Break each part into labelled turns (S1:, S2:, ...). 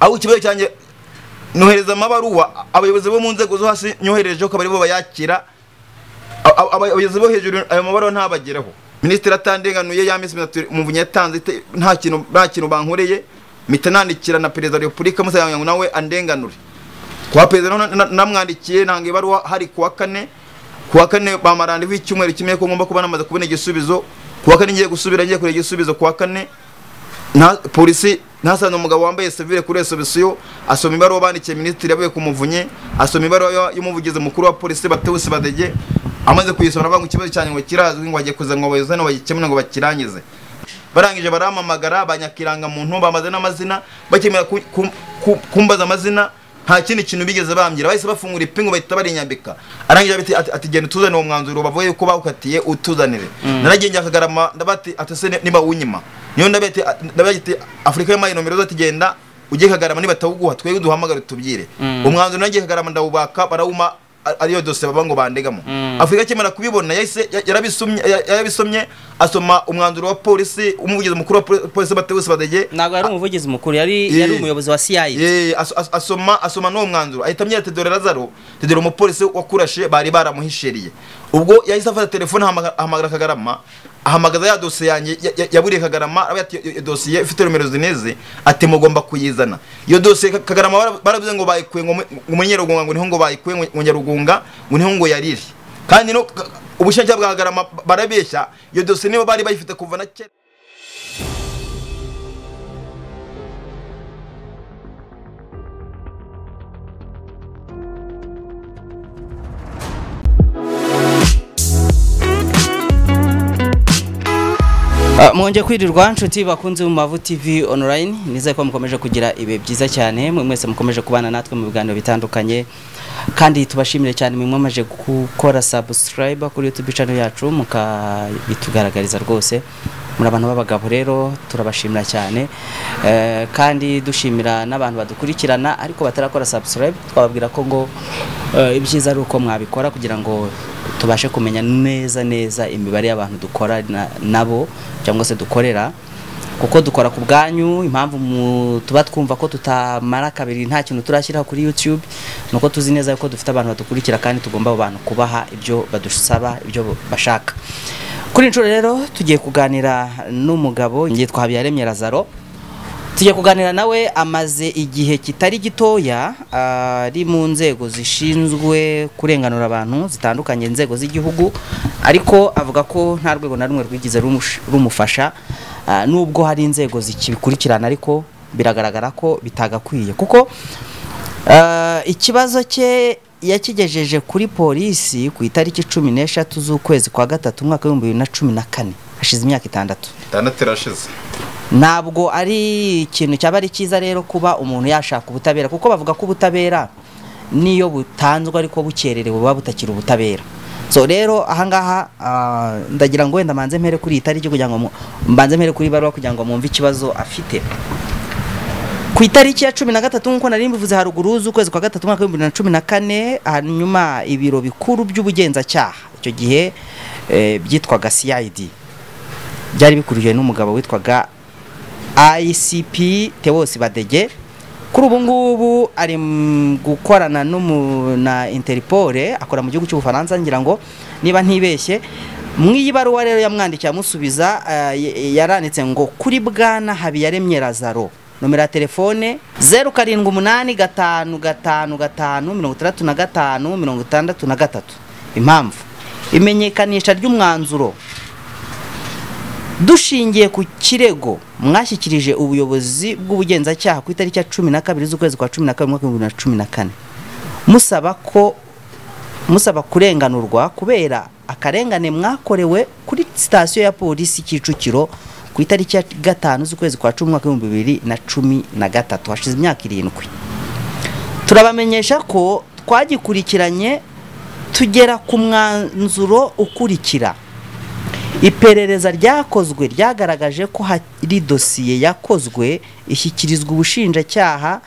S1: aho ikibazo cyanjye nohereza amabaruwa abayobozi bo mu nzego zo hasi nyohereje ko aribo bayakira a- a- abayobozi bo hejuru ayo mabaruwa ntabageraho minisitiri atandenganuye yamisi umuvunyi yatanze ite- nta kintu nta kintu bankoreye mpita nandikira na perezida wa repubulika musanga ngo nawe andenganure kwa perezida na- na- namwandikiye nanga ibaruwa hari kuwa kane kuwa kane bamara randevu icyumweru kimwe ko ngomba kuba namaze kubona igisubizo kuwa kane ngiye gusubira ngiye kureba igisubizo kuwa kane nta polisi ntasanze umugabo wambaye sevire kuri resobisiyo asoma ibaruwa bandikiye minisitiri yavuye ku muvunyi asoma ibaruwa y'u- y'umuvugizi mukuru wa polisi batewusi badege amaze kuyisoma aravuga ngo ikibazo cyanjye ngo kirazwi ngo bagiye kuza ngo abayobozi hano bagikemure ngo bakirangize barangije baramamagara banyakirangamuntu bamaze n'amazina bakemera ku- ku- ku- kumbaza amazina nta kindi kintu bigeze bambwira bahise bafungura ipingu bahita barinyambika arangije ati, ati, ati genda utuzanire uwo mwanzuro bavuye yuko bawukatiye utuzanire naragengeye akagarama ndabati ati se niba unyima niyo ndabati ndabati afurika y'amayi nomero zose genda ujye kagarama niba atawuguha twebwe duhamagare tubwire umwanzuro nagiye kagarama ndawubaka barawuma a- ariyo dosiye baba ngo bandegamo afurika akimara kubibona yahise ya- yarabisomye ya- yarabisomye asoma umwanzuro wa polisi umuvugizi mukuru wa poli- polisi batewusi badege
S2: ntabwo yari umuvugizi mukuru yari
S1: Eh.
S2: yari umuyobozi wa CIA
S1: Eh, as- as- asoma asoma n'uwo mwanzuro ahita amyera tedore lazaro tedore umupolisi wakurashe bari baramuhishiriye ubwo yahise afata telefone ahamaga- ahamagara kagarama ahamagaza ya dosiye yanjye ya- ya- yaburiye kagarama aravuga ati, "Iyo- iyo dosiye ifite nomero zineze ati mugomba kuyizana iyo dosiye Ka- kagarama bara- baravuze ngo bayikuye ngo mu- ngo muri nyarugunga ngo niho ngo bayikuye ngo- ngo nyarugunga ngo niho ngo yariri kandi no ka- ubushinjacyaha bwa kagarama ba- barabeshya iyo dosiye nibo bari bayifite kuva na kera
S2: Ah, mwongeye kwirirwa nshuti bakunze mu mavu tv online nizeye ko mukomeje kugira ibihe byiza cyane mwe mwese mukomeje kubana natwe mu biganiro bitandukanye kandi tubashimire cyane mwe mwamaze gukora subscribe kuri youtube channel yacu mukabitugaragariza rwose muri abantu b'abagabo rero turabashimira cyane Eh, kandi dushimira n'abantu badukurikirana ariko batarakora subscribe twababwira ko ngo eh, ibyiza ari uko mwabikora kugira ngo tubashe kumenya neza neza imibare y'abantu dukora na- nabo cyangwa se dukorera kuko dukora ku bwanyu impamvu mu- tuba twumva ko tutamara kabiri nta kintu turashyiraho kuri youtube ni uko tuzi neza ko dufite abantu badukurikira kandi tugomba abo bantu kubaha ibyo badusaba ibyo bashaka kuri iyi nshuro rero tugiye kuganira n'umugabo yitwa habiyaremye lazaro tujya kuganira nawe amaze igihe kitari gitoya ari mu nzego zishinzwe kurenganura abantu zitandukanye inzego z'igihugu ariko avuga ko nta rwego na rumwe rwigeze rumush- rumufasha ah, nubwo hari inzego zikibikurikirana ariko biragaragara ko bitagakwiye kuko ah, ikibazo cye yakigejeje kuri polisi ku itariki cumi n'eshatu z'ukwezi kwa gatatu umwaka w'ibihumbi bibiri na cumi na kane hashize imyaka itandatu
S1: itandatu irashize
S2: ntabwo ari ikintu cyaba ari cyiza rero kuba umuntu yashaka ubutabera kuko bavuga ko ubutabera niyo butanzwe ariko bukererewe buba butakiri ubutabera so rero ahangaha ah, ndagira ngo wenda mbanze mpere kuri iyi tariki kugira ngo mu- mbanze mpere kuri iyi baruwa kugira ngo mwumve ikibazo afite ku itariki ya cumi na gatatu nk'uko nari mbivuze haruguru z'ukwezi kwa gatatu umwaka w'ibihumbi bibiri na cumi na kane hanyuma ibiro bikuru by'ubugenzacyaha icyo gihe eh, byitwaga cid byari bikurikiwe n'umugabo witwaga ICP Tewosi Badege kuri ubu ngubu ari mu gukorana n'umu- na Interpol akora mu gihugu cy'Ubufaransa ngira ngo niba ntibeshye mu iyi baruwa rero yamwandikiye amusubiza eh, y- yaranditse ngo kuri bwana Habiyaremye Lazaro nomero ya telefone zeru karindwi umunani gatanu gatanu gatanu mirongo itandatu na gatanu mirongo itandatu na gatatu impamvu imenyekanisha ry'umwanzuro dushingiye ku kirego mwashyikirije ubuyobozi bw'ubugenzacyaha ku itariki ya cumi na kabiri z'ukwezi kwa cumi na kabiri umwaka w'ibihumbi bibiri na cumi na kane musaba ko musaba kurenganurwa kubera akarengane mwakorewe kuri sitasiyo ya polisi kicukiro ku itariki ya gatanu z'ukwezi kwa cumi umwaka w'ibihumbi bibiri na cumi na gatatu hashize imyaka irindwi turabamenyesha ko twagikurikiranye tugera ku mwanzuro ukurikira iperereza ryakozwe ryagaragaje ko hari dosiye yakozwe ishyikirizwa ubushinjacyaha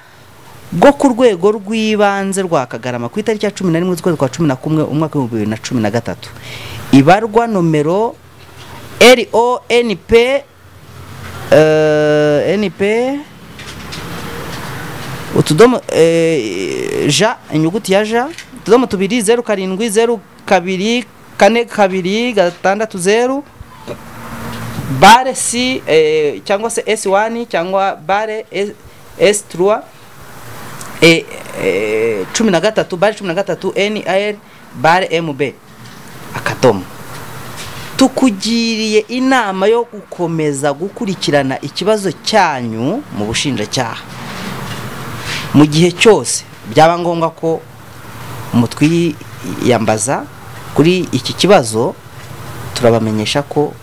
S2: bwo ku rwego rw'ibanze rwa kagarama ku itariki ya cumi na rimwe z'ukwezi kwa cumi na kumwe umwaka w'ibihumbi bibiri na cumi na gatatu ibarwa nomero lonp eh, np utudomo eh, ja inyuguti ya ja utudomo tubiri zeru karindwi zeru kabiri kane kabiri gatandatu zeru bare si eh, cyangwa se s1 cyangwa bare S- s3 eh, eh, cumi na gatatu bare cumi na gatatu nir bare mb akadomo tukugiriye inama yo gukomeza gukurikirana ikibazo cyanyu mu bushinjacyaha mu gihe cyose byaba ngombwa ko mutwiyambaza kuri iki kibazo turabamenyesha ko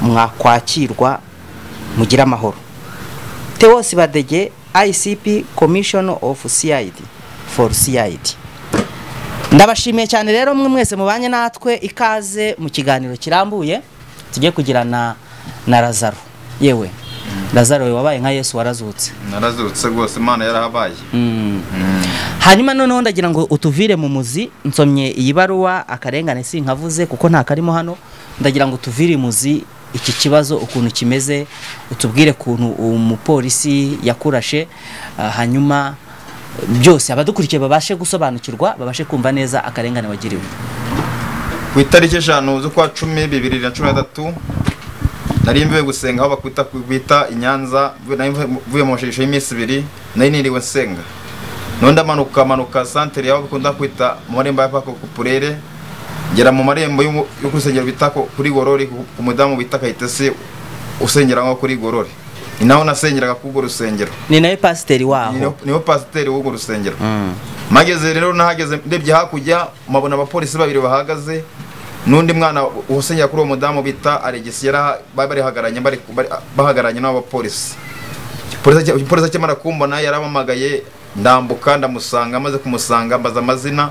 S2: mwakwakirwa mugire amahoro tewosi badege icp commission of cid for cid ndabashimiye cyane rero mwe mwese mubanye natwe ikaze mu kiganiro kirambuye tujye kugirana na lazaro yewe lazaro wabaye nka yesu warazutse
S1: narazutse rwose imana yarahabaye
S2: hanyuma noneho ndagira ngo utuvire mu muzi nsomye iyi baruwa akarengane sinkavuze kuko nta karimo hano ndagira ngo utuvire imuzi iki kibazo ukuntu kimeze utubwire ukuntu umupolisi yakurashe ah, hanyuma byose abadukurikiye babashe gusobanukirwa babashe kumva neza akarengane wagiriwe
S1: ku itariki eshanu z'ukwa cumi bibiri na cumi na gatatu nari mvuye gusenga aho bakwita kwita i Nyanza nari mvuye- mvuye mu mashusho y'iminsi ibiri nari niriwe nsenga noneho ndamanuka manuka santere y'aho bakunda kwita mu marembo ya pako kupurere ngera mu marembo y'umu- yo ku rusengero bita ko- kuri gorori ku ku mudamu bita kayitesi usengera nko kuri gorori ni naho nasengeraga k'urwo rusengero
S2: ni nawe pasiteri
S1: niho
S2: waho
S1: niho pasiteri w'urwo rusengero
S2: Mm.
S1: mageze rero nahageze ndebye hakurya mpabona abapolisi babiri bahagaze n'undi mwana usengera kuri uwo mudamu bita aregisi yari barihagaranye bari- bari- bahagaranye n'abapolisi Polisi- polisi akimara kumbona yarampamagaye ndambuka ndamusanga amaze kumusanga ambaza amazina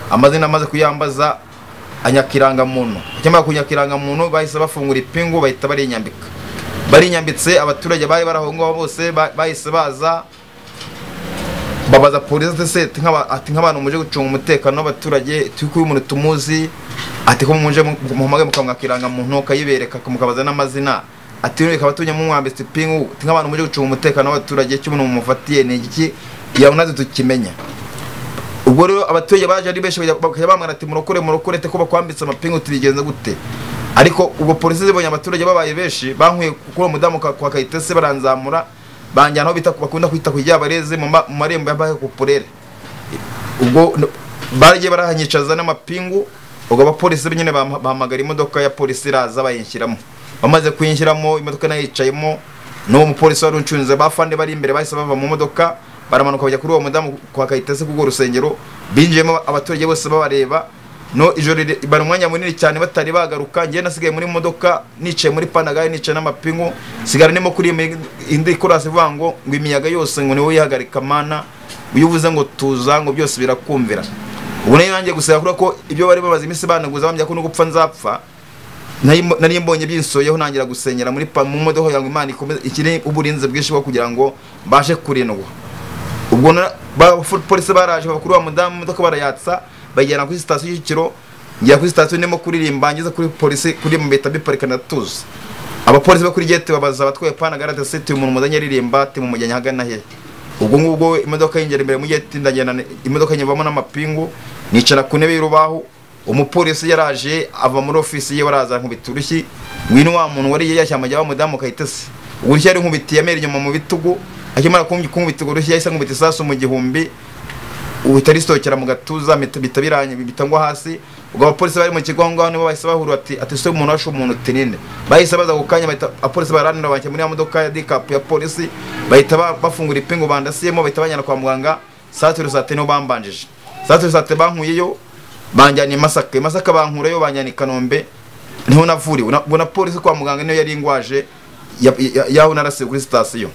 S1: amazina amaze kuyambaza anyakirangamuntu akimara kunyakirangamuntu bahise bafungura ipingu bahita barinyambika barinyambitse abaturage bari bari aho ngaho bose ba- bahise baza babaza polisi ati se ati nk'aba- ati nk'abantu muje gucunga umutekano w'abaturage turi kuba umuntu tumuzi ati ko muje mu- muhamagare mukamuha ikirangamuntu ukayibereka mukabaza n'amazina ati rero reka tujye mumwambitse ipingu ati nk'abantu muje gucunga umutekano w'abaturage icyo umuntu mumufatiye ni iki yawunaze tukimenya ubwo rero abaturage baje ari benshi bajya- bakajya bambwira ati murokore murokore te ko bakwambitse amapingu tubigenza gute ariko ubwo polisi zibonye abaturage babaye benshi bankuye kuri uwo mudamu ka- kwa kayitesi baranzamura banjyana aho bita bakunda kwita ku ryabareze mu ma- mu marembo ya baka kupurere ubwo n- baragiye barahanyicaza n'amapingu ubwo abapolisi nyine bam- bahamagara imodoka ya polisi iraza bayinshyiramo bamaze kuyinshyiramo imodoka nayo yicayemo n'uwo mupolisi wari uncunze bafande bari imbere bahise bava mu modoka baramanuka bajya kuri uwo mudamu kwa kayitesi k'urwo rusengero binjiyemo abaturage bose babareba no ijoro rire- bari umwanya munini cyane batari bagaruka njye nasigaye muri modoka nicaye muri panagare nicaye n'amapingu sigara ndimo kuri imi- indi korasi ivuga ngo ngo imiyaga yose ngo niwe yihagarika mana iyo uvuze ngo tuza ngo byose birakumvira ubu nayo nanjye gusa yakura ko ibyo bari babaza iminsi banaguza bambya ko no gupfa nzapfa nari nari mbonye byinsoyeho nangira gusenyera muri pa mu modoka yangu imana ikomeze ikiri uburinzi bwinshi bwo kugira ngo mbashe kurindwa ubwo na- ba- polisi baraje bakuru wa mudamu imodoka barayatsa bayijyana kuri sitasiyo y'ikiro ngira kuri sitasiyo ndimo kuririmba ngeze kuri polisi kuririmba mpita biparika ndatuza abapolisi bo kuri gete babaza abatwaye pana garade se uyu muntu muzanye aririmba timumujyanye ahagana hehe ubwo ngubwo imodoka yinjira imbere mu gete ndagenda ni- imodoka nyivamo n'amapingu nicara ku ntebe y'urubaho umupolisi yaraje ava muri ofisi ye baraza nkubita urushyi ngwino wa muntu wari yashyamba jya wa mudamu kayitesi urushyi yari nkubitiye amera inyuma mu bitugu akimara kumva- kunkubita urushyi yahise nkubita isasu mu gihumbi uhita risohokera mu gatuza mpita- bihita biranye bihita ngwa hasi ubwo abapolisi bari mu kigo aho ngaho nibo bahise bahurura ati ati se umuntu washe umuntu uti ninde bahise baza ku kanya bahita abapolisi baranira bajya muri ya modoka ya dikapu ya polisi bahita ba- bafungura ipingu bandasiyemo bahita bajyana kwa muganga satire sate nibo bambanjije satire sate bankuyeyo banjyana i masaka i masaka bankurayo banjyana i kanombe niho navuriwe Na- ubwo na polisi kwa muganga niyo yari ingwaje ya- ya- yaho narasiwe kuri sitasiyo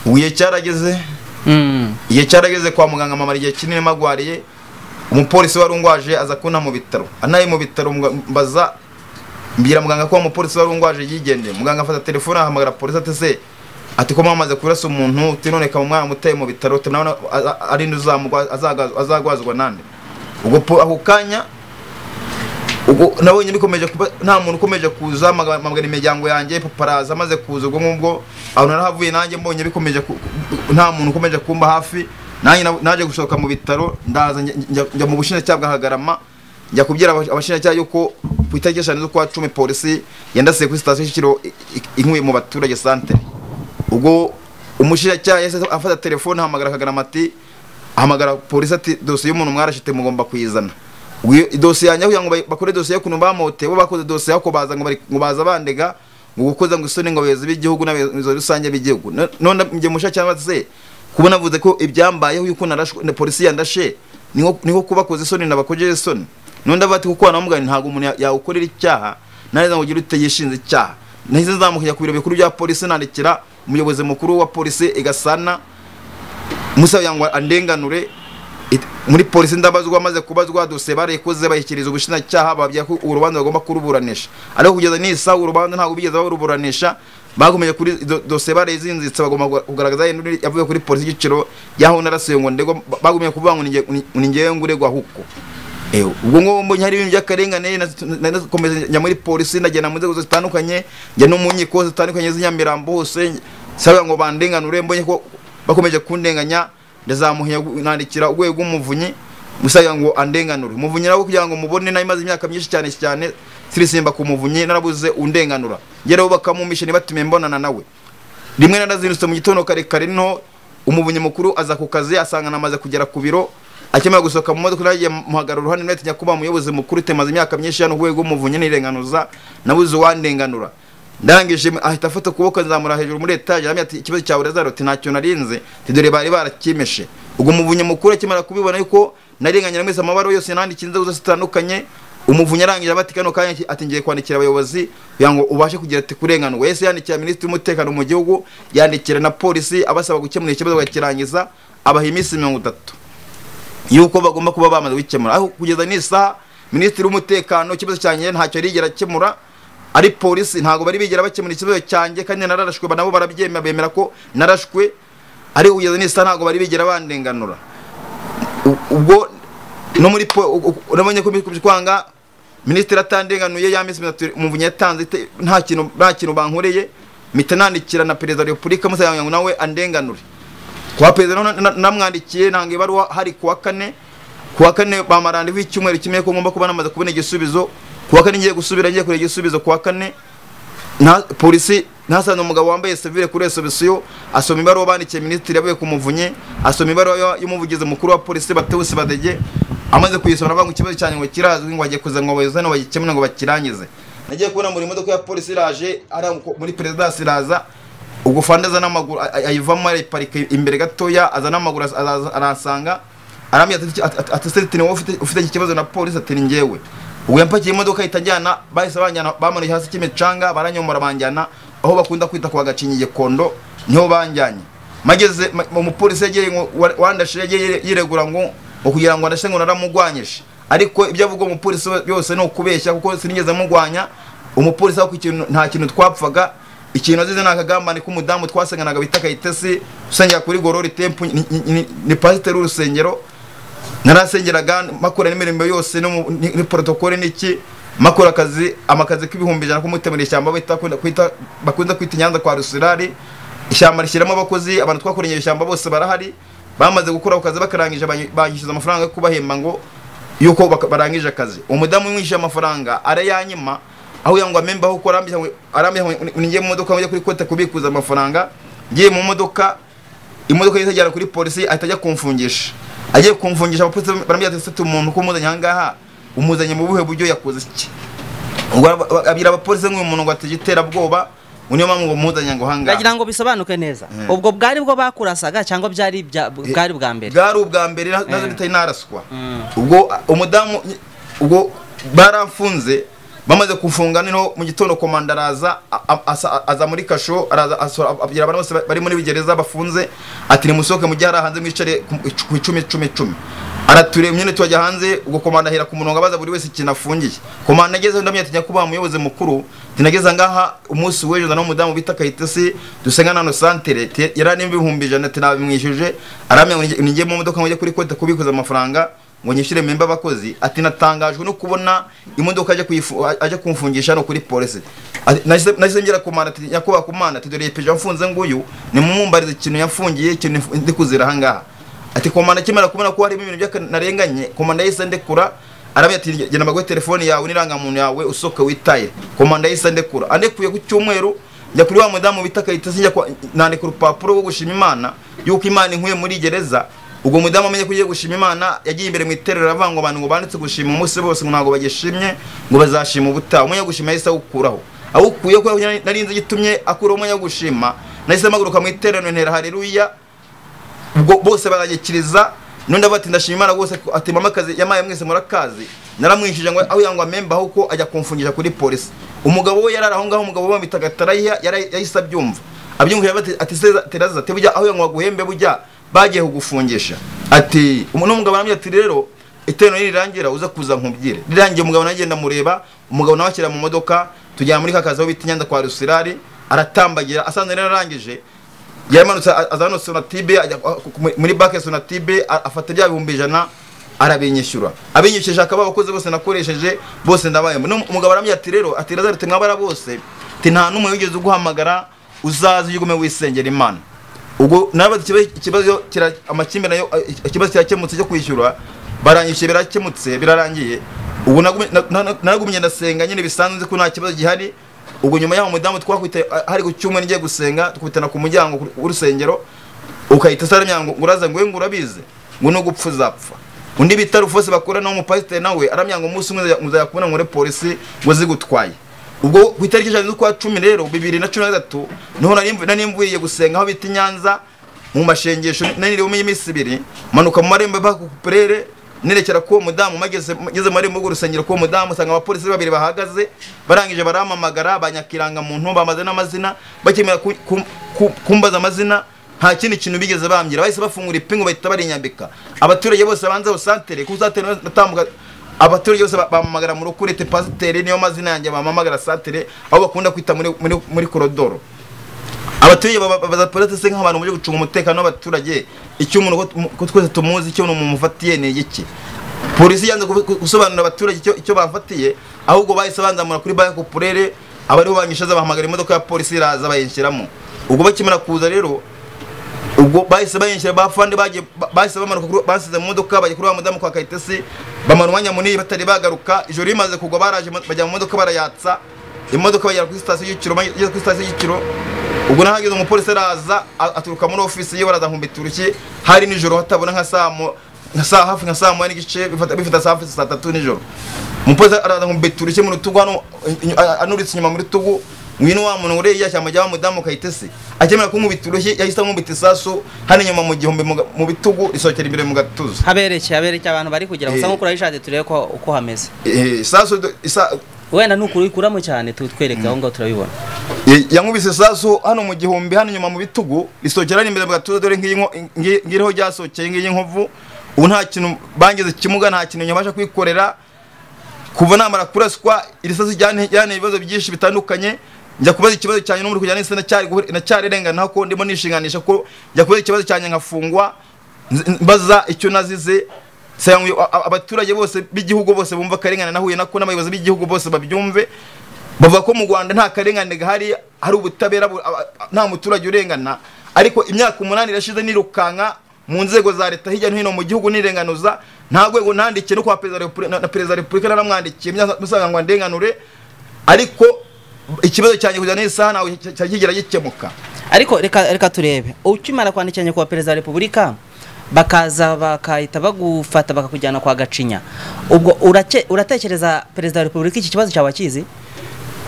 S1: igihe cyarageze
S2: Mm.
S1: igihe cyarageze kwa muganga mamara igihe kinini magwariye umupolisi wari ungwaje aza kunta mu bitaro anaye mu bitaro mga- mbaza mbwira muganga ko wa mupolisi wari ungwaje yigendeye muganga afata telefone ahamagara polisi ati se ati ko mwamaze kurasa umuntu uti none kama umwana muteye mu bitaro uti nawe ari nde uzamugwa- azaga- azagwazwa nande ubwo po- ako kanya ubwo nabonye bikomeje kuba nta muntu ukomeje kuza maga- magana imiryango yanjye paparaza amaze kuza ubwo ngubwo aho narahavuye nanjye mbonye bikomeje ku- nta muntu ukomeje kumba hafi nanjye na- naje gusohoka mu bitaro ndaza njya- njya- njya mu bushinjacyaha bwa Hagarama njya kubwira aba- abashinjacyaha yuko ku itariki eshanu z'ukwa cumi polisi yandasiye kuri sitasiyo Kicukiro i- i- inkuye mu baturage santere ubwo umushinjacyaha yahise afata telefone ahamagara Kagarama ati ahamagara polisi ati dosiye y'umuntu mwarashite mugomba kuyizana Ubwo iyo- idosiye yanjye kugira ngo bayi- bakore dosiye y'ukuntu bamote bo bakoze dosiye ako baza ngo bari- ngo baza bandega ngo gukoza ngo isoni ngo abayobozi b'igihugu n'abayobozi rusange b'igihugu No- none njye musha cyangwa se kuba navuze ko ibyambayeho yuko narashwe na polisi yandashe niho niho kuba koze isoni nabakojeje isoni none ndavuga ati kuko namugani ntabwo umuntu ya- yawukorera icyaha naneza ngo ugire ute yishinze icyaha nahise nzamukajya ku biro bikuru bya polisi nandikira umuyobozi mukuru wa polisi igasana musaba kugira ngo andenganure it- muri polisi ndabazwa maze kubazwa dosiye barayikoze bayikiriza ubushinjacyaha bababwira ko urubanza bagomba kuruburanisha ariko kugeza nisa urubanza ntabwo bigeze baruburanisha bakomeje kuri do- dosiye barayizinzitse bagomba kuga- kugaragaza induri yavuye kuri polisi igiciro yaho narasiye ngo ndego ba- bagumye kuvuga ngo ninge- ni- ni ngewe nguregwa huko Ewe, ubwo ngubu mbonye hari ibintu by'akarengane nakomeza njya muri polisi ndagenda mu nzego zitandukanye njya no mu nkiko zitandukanye z'inyamirambo hose sabaga ngo bandenganure mbonye ko bakomeje kundenganya ndazamuhinya nandikira urwego rw'umuvunyi musaga ngo andenganure umuvunyi nawe kugira ngo mubone nayo imaze imyaka myinshi cyane cyane sirisimba ku muvunyi narabuze undenganura ngeraho bakamumisha ntibatume mbonana nawe rimwe narazindutse mu gitondo kare kare no umuvunyi mukuru aza ku kazi asanga namaze kugera ku biro akimara gusohoka mu modoka nagiye muhagarara uruhande natinya kuba umuyobozi mukuru temaze imyaka myinshi hano urwego rw'umuvunyi nirenganuza nabuze uwandenganura ndangije ahita afata ukuboko nzamura hejuru muri etaje aramya ati ikibazo cyawe Lazaro ati ntacyo narinze ati dore bari barakimeshe ubwo umuvunyi mukuru akimara kubibona yuko narenganyira mwese amabara yose nandikiye inzego zose zitandukanye umuvunyi arangije abati kano kanya ki- ati ngiye kwandikira abayobozi kugira ngo ubashe kugira ati kurenganurwa yahise yandikira minisitiri w'umutekano mu gihugu yandikira na polisi abasaba gukemura ikibazo bakakirangiza abaha iminsi mirongo itatu yuko bagomba kuba bamaze gukemura aho kugeza n'isaha minisitiri w'umutekano ikibazo cyanjye ntacyo yarigera akemura ari polisi ntabwo bari bigera bakemura ikibazo cyanjye kandi nararashwe ba- nabo barabyemera bemera ko narashwe ariko kugeza n'isaha ntabwo bari bigera bandenganura U- ubwo no muri po- u- u- urabonye ko bikubye kwanga minisitiri atandenganuye ya minsi itatu umuvunyi yatanze ite- nta kintu nta kintu bankoreye mpita nandikira na perezida wa repubulika musaba ngo nawe andenganure kwa perezida na- na- namwandikiye nanga ibaruwa hari kuwa kane kuwa kane bamarandiho icyumweru kimwe ko ngomba kuba namaze kubona igisubizo kuwa kane ngiye gusubira ngiye kureba igisubizo kuwa kane nta polisi ntasanze umugabo wambaye sevire kuri resobisiyo asoma ibaruwa bandikiye minisitiri yavuye ku muvunyi asoma ibaruwa y'umuvugizi mukuru wa polisi batewusi badege amaze kuyisoma aravuga ngo ikibazo cyanjye ngo kirazwi ngo bagiye kuza ngo abayobozi hano bagikemure ngo bakirangize nagiye kubona muri imodoka ya polisi iraje ari muri perezidansi iraza ubwo fanda aza n'amaguru a- a- ayivamo arayiparika imbere gatoya aza n'amaguru aza- aza- arasanga arambwira ati- ati- ati- ati seti ni wowe ufite ufite iki kibazo na polisi ati ni njyewe ubwo yampakiye imodoka itajyana bahise banjyana bamanuye hasi cy'imicanga baranyomora banjyana aho bakunda kwita kwa gacinyi Gikondo niho banjyanye mageze ma- umupolisi yageye ngo wa- wandashe yageye yiregura ngo ngo kugira ngo andashe ngo naramugwanyije ariko ibyo avuga umupolisi we byose ni ukubeshya kuko sinigeze mugwanya umupolisi aho ku kintu nta kintu twapfaga ikintu azize ni akagambane k'umudamu twasenganaga bita kayitesi usengera kuri gorori tempu ni- ni- ni- ni pasiteri w'urusengero narasengeraga makora n'imirimo yose no mu- ni ni protokole n'iki makora akazi amakazi k'ibihumbi ijana k'umutemera ishyamba bita kwita bakunze kwita i nyanza kwa rusirari ishyamba rishyiramo abakozi abantu twakoreye iryo shyamba bose barahari bamaze gukora ako kazi bakarangije banyi- banyishyuza amafaranga yo kubahemba ngo yuko baka- barangije akazi umudamu umwishyuye amafaranga arayanyima aho yangwa memba aho arambye ngiye mu modoka njya kuri kote kubikuza amafaranga ngiye mu modoka imodoka yahise ajyana kuri polisi ahita ajya kumfungisha agiye kumfungisha abapolisi barambwira ati ''sete umuntu ko umuzanye ahangaha umuzanye mu buhe buryo yakoze iki'' ubwo aba- aba- abwira abapolisi nk'uyu muntu ngo atigiterabwoba ngo niyo mpamvu ngo muzanye ngo ahangaha
S2: ndagira ngo bisobanuke neza ubwo bwari bwo bakurasaga cyangwa byari ibya- bwari ubwa mbere
S1: bwari ubwa mbere na- nazo
S2: Eh.
S1: bitari naraswa ubwo a- umudamu ubwo baramfunze bamaze kufunga noneho mu gitondo komanda araza a- a- asa- aza muri kasho araza asora- abwira abantu bose bari muri gereza bafunze ati nimusohoke mujye hariya hanze mwicare ku- ku icumi icumi icumi aratureba nyine tubajya hanze ubwo komanda ahera ku murongo abaza buri wese ikintu afungiye komanda ageze ndamya ati nyakubaha umuyobozi mukuru tinageze ngaha umunsi w'ejo na umudamu bita kayitesi dusenga hano santere ti- yari arimo ibihumbi ijana ati nabimwishyuje aramya ngo nijye mu modoka ngo njye kuri kote kubikuza amafaranga ngo ngo nyishyure memba abakozi ati natangajwe no kubona imodoka aje kuyifu- aje kumfungisha hano kuri polisi Ati, nahise nahise ngera ku mana ati nyakubahwa ku mana ati dore pejo mfunze nguyu nimumbarize ikintu yafungiye ikintu mfu- ndi kuzira ahangaha ati komanda akimara kubona ko harimo ibintu by'akanarenganye komanda yahise ndekura arabwira ati genda mbaguhe telefoni yawe n'irangamuntu yawe usohoke witaye komanda yahise andekura andekuye ku cyumweru njya kuri wa mudamu bita kayitesi njya kwa- nandika urupapuro rwo gushima imana y'uko imana inkuye muri gereza ubwo mudamu amenye ko ugiye gushima imana yagiye imbere mu iterero aravuga ngo abantu ngo banditse gushima umunsi bose ngo ntabwo bagishimye ngo bazashima ubutaha umwanya wo gushima yahise awukuraho awukuye ko nari nzi igitumye akuraho umwanya wo gushima nahise mpaguruka mu iterero ntera hareruya ubwo bose baranyikiriza nundi avuga ati ndashima imana rwose ko- ati mama akazi yamaye mwese murakazi naramwishyuje ngo aho yangwa memba ahubwo ajya kumfungisha kuri polisi umugabo we yarari aho ngaho umugabo we bamwitaga tarayiha yari- yahise abyumva abyumvira ati ati se teraza ati bujya aho yangwa guhembe bujya bagiye kugufungisha ati umu- n'umugabo aramubwira ati rero iterano nirirangira uza kuza nkubwire rirangiye umugabo nawe agenda amureba umugabo nawe akira mu modoka tujyana muri ka kazi aho bita inyanda kwa rusirari aratambagira asanzwe rero arangije yamanutse a- aza hano sonatibe ajya kwa- ku- ku- muri banki ya sonatibe a- afata bya bihumbi ijana arabinyishyura abinyishyuje akaba abakozi bose nakoresheje bose ndabayemo n'umugabo arambwira ati rero ati razari mwabara bose ati nta n'umwe wigeze uguhamagara uzaze ugume wisengera imana ubwo narabaza ikibazo- ikibazo kira- amakimbirane yo- eh, ikibazo kirakemutse cyo kwishyura baranyishyuye birakemutse birarangiye ubu nagumye- na- na- na- naragumye ndasenga nyine bisanzwe ko nta kibazo gihari ubwo nyuma y'aho umudamu twakwita hari ku cyumweru ngiye gusenga twitana ku muryango ku- w'urusengero ukahita usaramya ngo uraza ngo we ngo urabizi ngo nugupfa uzapfa undi bita rufose bakorana w'umupasiteri nawe aramya ngo umunsi umwe uzajya- muzajya kubona muri polisi ngo zigutwaye ubwo ku itariki ijana z'ukwa cumi rero bibiri na cumi na gatatu niho nari mvu- nari mvuriye gusenga aho bita i nyanza mu mashengesho naniriwe iminsi ibiri manuka mu marembo mpaka ku purere nerekera k'uwo mudamu mageze ngeze mu marembo y'urusengero k'uwo mudamu usanga abapolisi babiri bahagaze barangije barampamagara banyakirangamuntu bamaze n'amazina bakemera ku- ku- ku- kumbaza amazina nta kindi kintu bigeze bambwira bahise bafungura ipingu bahita barinyambika abaturage bose banze aho santere ku santere natambuka abaturage bose ba- bampamagara mu rukurete pasiteri niyo mazina yanjye bampamagara santere aho bakunda kwita muri, muri, muri korodoro abaturage ba- ba- baza polisi se nk'abantu muje gucunga umutekano w'abaturage icyo umuntu ko- ko twese tumuzi icyo umuntu mufatiye ni iki polisi yanze kubi- gusobanurira abaturage icyo- icyo bafatiye ahubwo bahise banzamura kuri banki popurere abariho banyishaza bahamagara imodoka ya polisi iraza bayinshyiramo ubwo bakimara kuza rero ubwo bahise bayinjira bafande bagiye ba- bahise bamanuka kuri- basize mu modoka bajya kuri wa mudamu kwa kayitesi bamara umwanya munini batari bagaruka ijoro rimaze kugwa baraje mo- bajya mu modoka barayatsa imodoka bagera kuri sitasiyo y'ikiro bageze kuri sitasiyo y'ikiro ubwo nahageze umupolisi araza a- aturuka muri ofisi ye baraza nkumbitura iki hari nijoro hatabona nka saa mu- nka saa hafi nka saa moya n'igice bifata bifata saa hafi saa tatu nijoro umupolisi araza nkumbitura iki mu rutugu hano inyu- a- anuritse inyuma mu rutugu ngwino wa muntu uriya ishyamba rya wa mudamu kayitesi akemera kunkubita urushyi yahise ankubita isasu hano inyuma mu gihumbi mu ga- mu bitugu risohokera imbere mu gatuza
S2: habereke habereke abantu bari kugira ngo
S1: Eh.
S2: usa nk'ukura bishatse turebe ko uko hameze
S1: Eh, isasu do- isa-
S2: wenda nukuri uyikuramo cyane tu- twereke aho ngaho turabibona
S1: eh, yankubise isasu hano mu gihumbi hano inyuma mu bitugu risohokera hano imbere mu gatuza dore nk'iyi nko- ngi- ngiriho ryasohokeye ngiyi nkovu ubu nta kintu bangize ikimuga nta kintu nyabasha kwikorera kuva namara kuraswa iri sasu ryane ryane ibibazo byinshi bitandukanye njya kubaza ikibazo cyanjye n'umuri kujyana n'isi nacyari guhura- nacyari rengana ko ndimo nishinganisha ko njya kubaza ikibazo cyanjye nkafungwa nz- mbaza icyo nazize sayangwe abaturage bose b'igihugu bose bumva akarengane nahuye nako n'abayobozi b'igihugu bose babyumve bavuga ko mu Rwanda nta karengane gahari hari ubutabera bu- aba- nta muturage urengana ariko imyaka umunani irashize nirukanka mu nzego za leta hirya no hino mu gihugu nirenganuza nta rwego nandikiye no kwa perezida wa Repubulika- na- na perezida wa repubulika naramwandikiye musanga ngo ndenganure ariko ikibazo cyanjye kujya n'iyi saha ntawe cya- cya- kigera gikemuka
S2: ariko reka reka turebe ukimara kwandikira nyakubahwa perezida wa repubulika bakaza bakahita bagufata bakakujyana kwa gacinya ubwo urake- uratekereza perezida wa repubulika iki kibazo cyaba akizi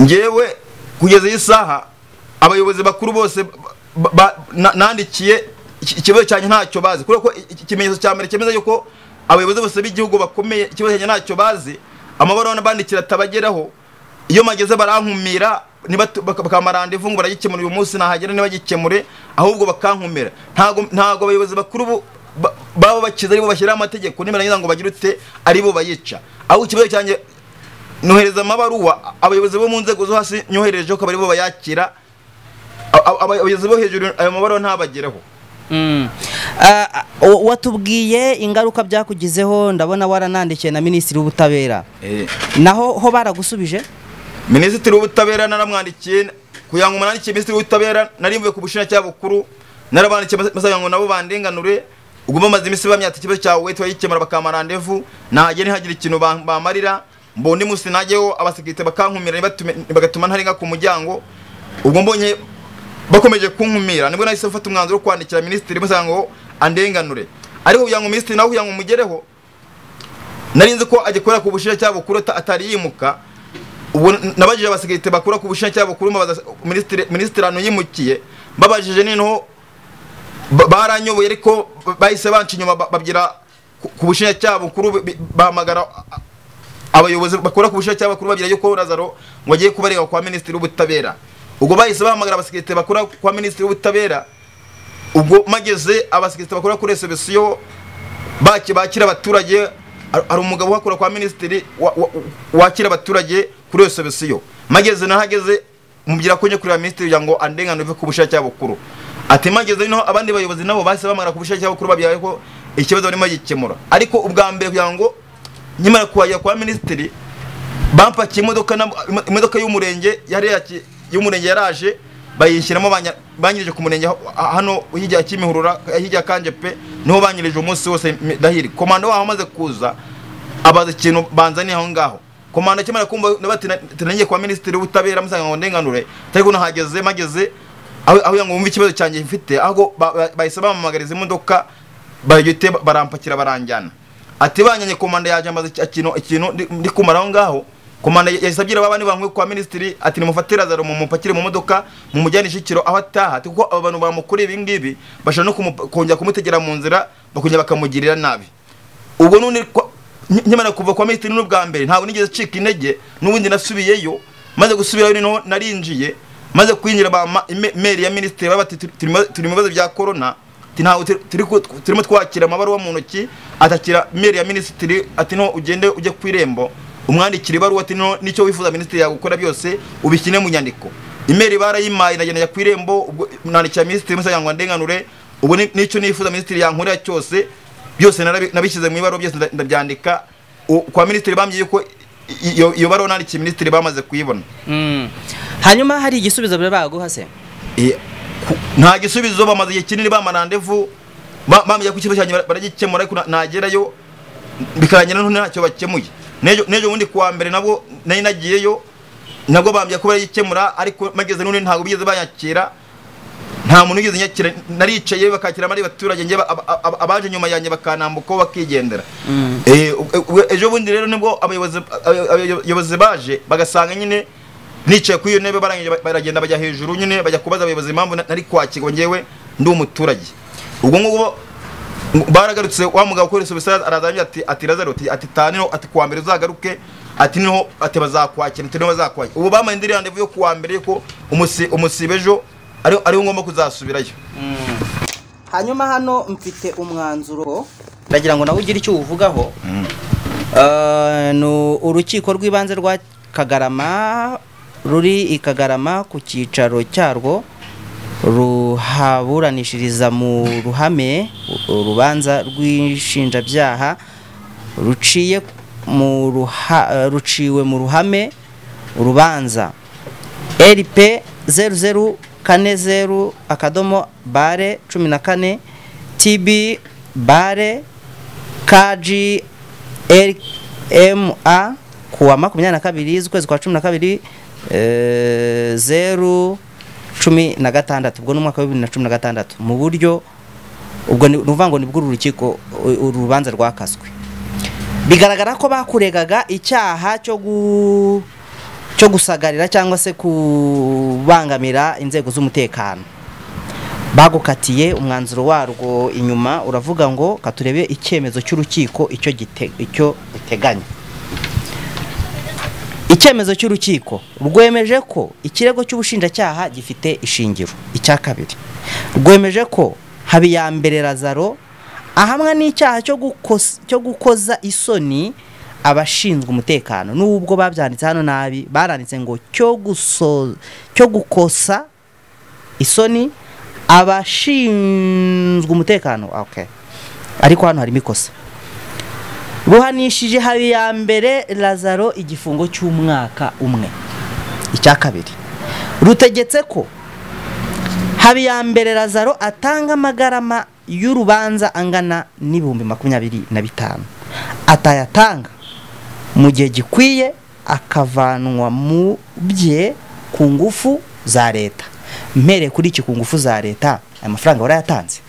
S1: ngewe kugeza iyi saha abayobozi bakuru bose ba- ba- na- nandikiye iki- ikibazo cyanjye ntacyo bazi kubera ko iki- ikimenyetso cya mbere cyemeza yuko abayobozi bose b'igihugu bakomeye ikibazo cyanjye ntacyo bazi amabaruwa n'abandikira atabageraho iyo mageze barankumira nibatu- baka- bakampa randevu ngo baragikemura uyu munsi nahagera ntibagikemure ahubwo bakankumira ntago ntago abayobozi bakuru bu- ba- baba bakize aribo bashyiraho amategeko nibarangiza ngo bagire ute aribo bayica ahubwo ikibazo cyanjye nohereza amabaruwa abayobozi bo mu nzego zo hasi nyoherejeho akaba aribo bayakira A- a- abayobozi bo hejuru ayo mabaruwa ntabageraho
S2: Ah, ah, watubwiye ingaruka byakugizeho ndabona waranandikiye na minisitiri w'ubutabera
S1: Eh,
S2: naho ho baragusubije
S1: minisitiri w'ubutabera naramwandikiye kugira ngo umunandikiye minisitiri w'ubutabera narimvuye ku bushinjacyaha bukuru narabandikiye basabwa ngo nabo bandenganure ubwo bamaze iminsi bamyata ikibazo cyawe wahita bagikemura bakampa randevu nahagera ntihagire ikintu bam- bamarira mbona undi munsi najyeho abasekirite bakankumira ntibatume- bagatuma ntarenga ku muryango ubwo mbonye bakomeje kunkumira nibwo nahise mfata umwanzuro wo kwandikira minisitiri basanga ngo andenganure ariko kugira ngo minisitiri nawe kugira ngo umugereho nari nzi ko agikorera ku bushinjacyaha bukuru ata- atari yimuka ubu nabajije abasekirite bakura ku bushinjacyaha bukuru mbabaza minisitiri minisitiri ahantu yimukiye mbabajije noneho ba- baranyoboye ariko bahise banca inyuma ba- babwira ku- ku bushinjacyaha bukuru bi- bi- bahamagara a- abayobozi bakora ku bushinjacyaha bukuru babwira yuko lazaro ngo agiye kubarega kwa minisitiri w'ubutabera ubwo bahise bahamagara abasekirite bakora kwa minisitiri w'ubutabera ubwo mageze abasekirite bakora kuri resebusiyo baki- bakira abaturage har- hari umugabo uhakora kwa minisitiri wa- wa- wakira abaturage kuri iyo sobisiyo mageze nahageze mubwira ko njye kureba minisitiri kugira ngo andengane uve ku bushake bukuru ati mageze noneho abandi bayobozi nabo bahise bamara ku bushake bukuru babyaye ko ikibazo barimo gikemura ariko ubwa mbere kugira ngo nkimara kuhagera kwa minisitiri bampakiye imodoka na- imodoka y'umurenge yari yaki- y'umurenge yaraje bayishyiramo banya- banyirije ku murenge ha- hano hirya ya kimihurura hirya ya kanje pe niho banyirije umunsi wose mi- ndahiri komanda waho amaze kuza abaza ikintu banzaniye aho ngaho komanda akimara kumva nawe ati na- ati nagiye kwa minisitiri w'ubutabera musanga ngo ndenganure ariko nahageze mageze aho aho ngo wumve ikibazo cyanjye mfite ahubwo ba- ba- bahise bampamagariza imodoka baragite barampakira baranjyana ati banyanye komanda yaje amaze iki- ikintu ikintu ndi- ndi kumara aho ngaho komanda yahise abwira babandi bankuye kwa minisitiri ati nimufate lazaro mumupakire mu modoka mumujyane Kicukiro aho ataha ati kuko aba bantu bamukuriye ibi ngibi bashobora no kumu- kongera kumutegera mu nzira bakongera bakamugirira nabi ubwo none kwa- nk- nkimara kuva kwa minisitiri n'ubwa mbere ntabwo nigeze ncika intege n'ubundi nasubiyeyo maze gusubirayo noneho narinjiye maze kwinjira bampa ime- imeri ya minisitiri baba bati "Turi- turimo- turi mu bibazo bya korona ati ntabwo turi- turi ku- turimo twakira amabaruwa mu ntoki atakira imeri ya minisitiri ati no ugende ujye ku irembo umwandikire ibaruwa ati no nicyo wifuza minisitiri yagukora byose ubishyire mu nyandiko imeri barayimaye nagenda njya ku irembo ubwo nandikira minisitiri musanga ngo ndenganure ubu ni- nicyo nifuza minisitiri yankorera cyose byose narabi- nabishyize mu ibaruwa byose nda- ndabyandika U- kwa minisitiri bambwiye ko i- iyo iyo baruwa nandikiye minisitiri bamaze kuyibona
S2: Mm. hanyuma hari igisubizo bari baguha se
S1: Eh, ku- nta gisubizo bamaze igihe kinini bampa randevu ba- bambwiye ko ikibazo cyanjye bara- baragikemura ariko na- nagerayo bikarangira noneho ntacyo bakemuye N'ejo- n'ejo bundi kuwa mbere nabwo nari nagiyeyo nabwo bambwiye ko baragikemura ariko mageze none ntabwo bigeze banyakira nta muntu wigeze nyakira naricaye bakakira abandi baturage njye ba- aba- aba- abaje nyuma yanjye bakanambukaho bakigendera Eh, ub- ub- ejo bundi rero nibwo abayobozi abay- abayobozi baje bagasanga nyine nicaye kuri iyo ntebe barangije ba- baragenda bajya hejuru nyine bajya kubaza abayobozi impamvu na- nari kwakirwa njyewe ndi umuturage ubwo ngubwo baragarutse wa mugabo ukora isubisa arazamuye ati ati lazaro ati ati taniro ati kuwa mbere uzagaruke ati niho ati bazakwakira ati niho bazakwakira ubu bamaye indi randevu yo kuwa mbere ko umusi umusibe ejo ari- ariho ngomba kuzasubirayo
S2: hanyuma hano mfite umwanzuro ndagira ngo nawe ugire icyo uwuvugaho Eh, ni urukiko rw'ibanze rwa kagarama ruri i kagarama ku cyicaro cyarwo ruhaburanishiriza mu ruhame urubanza rw'inshinjabyaha ruciye mu ruha, ruciwe mu ruhame urubanza rp zeru zeru kane zeru akadomo bare cumi na kane tb bare kg rma kuwa makumyabiri na kabiri z'ukwezi kwa cumi na kabiri eh, zeru cumi na gatandatu ubwo ni umwaka wa bibiri na cumi na gatandatu mu buryo ubwo ni ni ukuvuga ngo nibwo uru rukiko u- uru rubanza rwakaswe bigaragara ko bakuregaga icyaha cyo gu cyo gusagarira cyangwa se kubangamira inzego z'umutekano bagukatiye umwanzuro warwo inyuma uravuga ngo katurebe icyemezo cy'urukiko icyo gite- icyo giteganya icyemezo cy'urukiko rwemeje ko ikirego cy'ubushinjacyaha gifite ishingiro icya kabiri rwemeje ko habiyambere lazaro ahamwa n'icyaha cyo gukos- cyo gukoza isoni abashinzwe umutekano nubwo babyanditse hano nabi baranditse ngo cyo guso- cyo gukosa isoni abashinzwe umutekano ah, okay ariko hano harimo ikosa buhanishije hari ya mbere lazaro igifungo cy'umwaka umwe icya kabiri rutegetse ko haba iya mbere lazaro atanga amagarama y'urubanza angana n'ibihumbi makumyabiri na bitanu atayatanga mu gihe gikwiye akavanwa mu bye ku ngufu za leta mpereye kuri iki ku ngufu za leta aya mafaranga warayatanze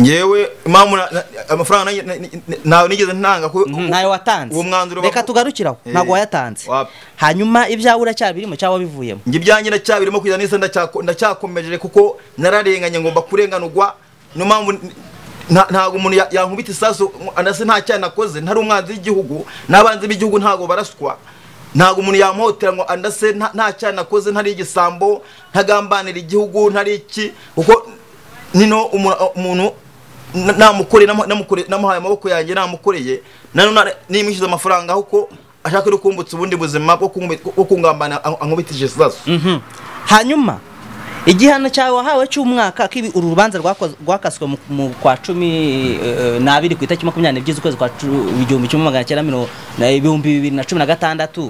S1: ngewe impamvu na- na- amafaranga nanjye- na- na- ntawe nigeze ntanga ko
S2: ntayo watanze
S1: uwo mwanzuro
S2: reka
S1: baku-
S2: tugarukiraho
S1: Eh,
S2: ntabwo wayatanze
S1: wapi.
S2: hanyuma ibyawe uracyabirimo cyangwa wabivuyemo
S1: njye ibyanjye ndacyabirimo kugeza n'isa ndacyako- ndacyakomeje kuko nararenganye ngomba kurenganurwa niyo mpamvu n- nta- ntabwo umuntu ya- yankubita isasu anase nta cyaha nakoze ntari umwanzi w'igihugu n'abanzi b'igihugu ntabwo baraswa ntabwo umuntu yamuhotera ngo andase nta nta cyaha nakoze ntari igisambo ntagambanira igihugu ntari iki kuko nino umu- umuntu na- namukoreye namu- namukore- namuhaye amaboko yanjye namukoreye nanone nimwishyuza amafaranga kuko ashaka no kumbutsa ubundi buzima bwo kungubi- bwo kungambana an- ankubitije isasu
S2: Mhm. hanyuma igihano cyawe wahawe cy'umwaka kibi uru rubanza rwakoz- rwakaswe mu- mu kwa cumi eh, n'abiri ku itariki makumyabiri n'ebyiri z'ukwezi kwa cu- igihumbi kimwe magana cyenda mirongo na- ibihumbi bibiri na cumi na gatandatu